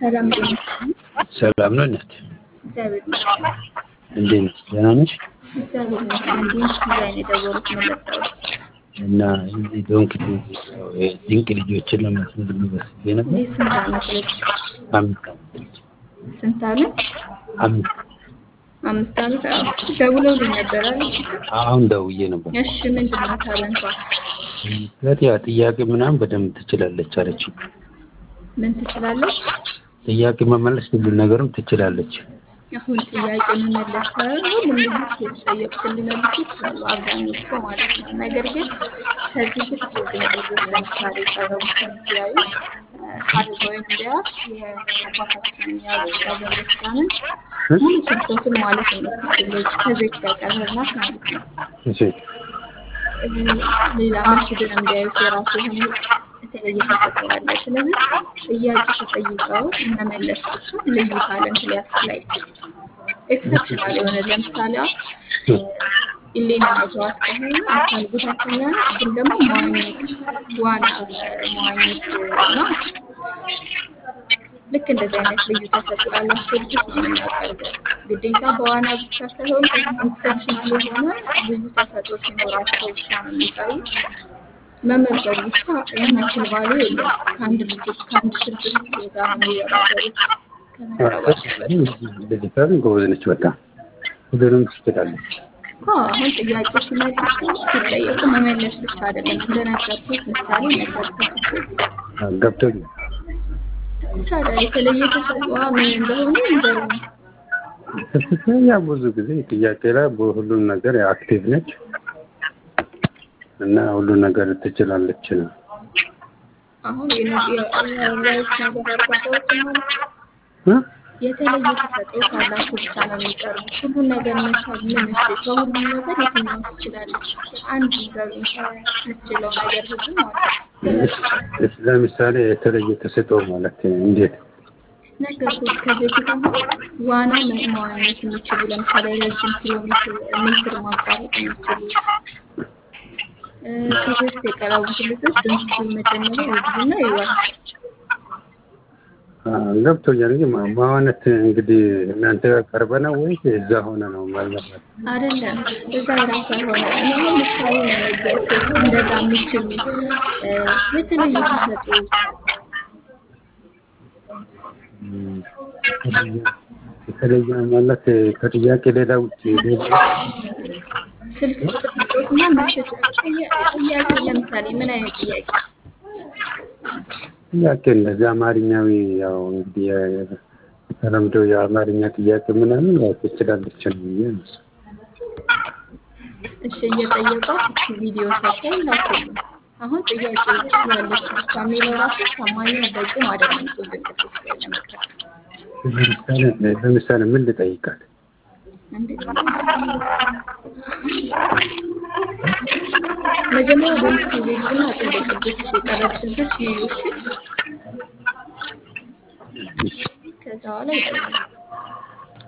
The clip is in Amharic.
ሰላም ጤና ሰላም ነው እናት፣ እግዚአብሔር ይመስገን። እንዴት ነሽ? ደህና ነሽ? እግዚአብሔር ይመስገን። ዲንክ ዲዛይን የደወሉት መለጠው እና እዚህ ዶንክ ድንቅ ልጆችን ለማስመዝገብ በስቤ ነበር። ይህ ስንት ዓመት ልጅ? አምስት ዓመት ስንት ዓመት? አምስት አምስት ዓመት። አዎ ደውለውልኝ ነበር አይደል? አሁን ደውዬ ነበር። እሺ ምንድን ነው ታለንቷ? ለት ያ ጥያቄ ምናምን በደንብ ትችላለች አለች። ምን ትችላለች? ጥያቄ መመለስ ሁሉ ነገርም ትችላለች። አሁን ጥያቄ መመለስ ሳይሆን ሁሉም ልጆች የተጠየቁትን ሊመልሱ ይችላሉ፣ አብዛኞቹ ማለት ነው። ነገር ግን ከዚህ ውስጥ ግን ልጆች ለምሳሌ የቀረቡትን ሲያዩ አድርገው እንዲያስ የአባታችንን የአቡነ ክርስቲያንን ሙሉ ስብከቱን ማለት የምትችል ልጅ ከቤት ከቀረብናት ማለት ነው። እሺ ሌላ መስጅድን እንዲያዩት የራሱ የሆነ የተለየ ተሰጥኦ አለ። ስለዚህ ጥያቄ ተጠይቀው መመለስ ብቻ ልዩ ታለንት ሊያስችል አይችልም። ኤክሰፕሽናል የሆነ ለምሳሌ ኢሌና መተዋት ከሆነ አካል ጉዳተኛ ነች፣ ግን ደግሞ መዋኘት ዋና መዋኘት እና ልክ እንደዚህ አይነት ልዩ ተሰጥኦ ላላቸው ልጆች ነው የምናቀርበው። ግዴታ በዋና ብቻ ሳይሆን ኤክሰፕሽናል የሆነ ልዩ ተሰጥኦ ሲኖራቸው ብቻ ነው የሚቀርቡት። መመዝገብ ብቻ ያን ያክል ባሉ የለም። ከአንድ ልጆች ከአንድ ስልክ ውስጥ ጋር ነው የሚወዳደሩት ከመቅረባቸው በፊት። እንደዚህ ካልን ጎበዝ ነች። በጣም ሁሉንም ትችላለች። አዎ፣ አሁን ጥያቄ ሲመልሱ ሲጠየቁ መመለስ ብቻ አይደለም። እንደነገርኩት ምሳሌ ነገርኩት እኮ ገብቶኛል። ታዲያ የተለየ ተሰጥኦዋ ምን እንደሆነ ንገሩኝ። ያ ብዙ ጊዜ ጥያቄ ላይ በሁሉም ነገር አክቲቭ ነች እና ሁሉን ነገር ትችላለች ነው። አሁን የዋይት ነገር አድርጓቸው ማለት ነው። እ? የተለየ ተሰጥኦ ካላቸው ብቻ ነው የሚቀርቡት። ሁሉን ነገር መቻል ምን እሺ፣ ከሁሉም ነገር የትኛው ትችላለች? አንድ ነገር የምትችለው ነገር ሁሉ ማለት ነው። እስ- ለምሳሌ የተለየ ተሰጥኦ ማለት እንዴት? ነገርኩት። ከዚህ በፊት አሁን ዋና መ- መዋኘት የሚችሉ ለምሳሌ ረጅም ኪሎ ሜትር ሜትር ማቋረጥ የሚችሉ እ፣ ከዚህ በፊት የቀረቡት ልጆች ድንቹ መጀመሪያ ይግቡና ይዋል አ፣ ገብቶኛል። እንጂ ማ- ማዋነት እንግዲህ እናንተ ጋር ቀርበ ነው ወይስ እዛ ሆነ ነው ማለት ነው? አይደለም እዛ የራሷ የሆነ እኔ አሁን ምሳሌ ነው የነገርኩት። እንደዛ የሚችሉ እ፣ የተለዩ ተሰጥኦ እም፣ የተለየ- የተለየ ማለት ከጥያቄ ሌላ ውጭ ሌላ ስልክ ቁጥር ስጦትና ምሽት ጥያቄ ለምሳሌ ምን አይነት ጥያቄ ጥያቄ እንደዚህ አማርኛዊ ያው እንግዲህ የ- የተለምዶ የአማርኛ ጥያቄ ምናምን ያው ትችላለች ነው ብዬ ነው። እሺ እየጠየቋት እቺ ቪዲዮ ሰርታ ይላኩልኝ። አሁን ጥያቄ ያለች ብቻ የሚለው ራሱ ታማኝ በቂም አይደለም። እኮ ድንቅ ሶስት ላይ ለመቅረብ ለምሳሌ ለምሳሌ ምን ልጠይቃት? እንዴት መጀመሪያ በምስሉ ቤትና ጥንቅ ቅዱስ የቀረቡት ልጆች ይዩ። እሺ ከዛ በኋላ ይጠይቃል።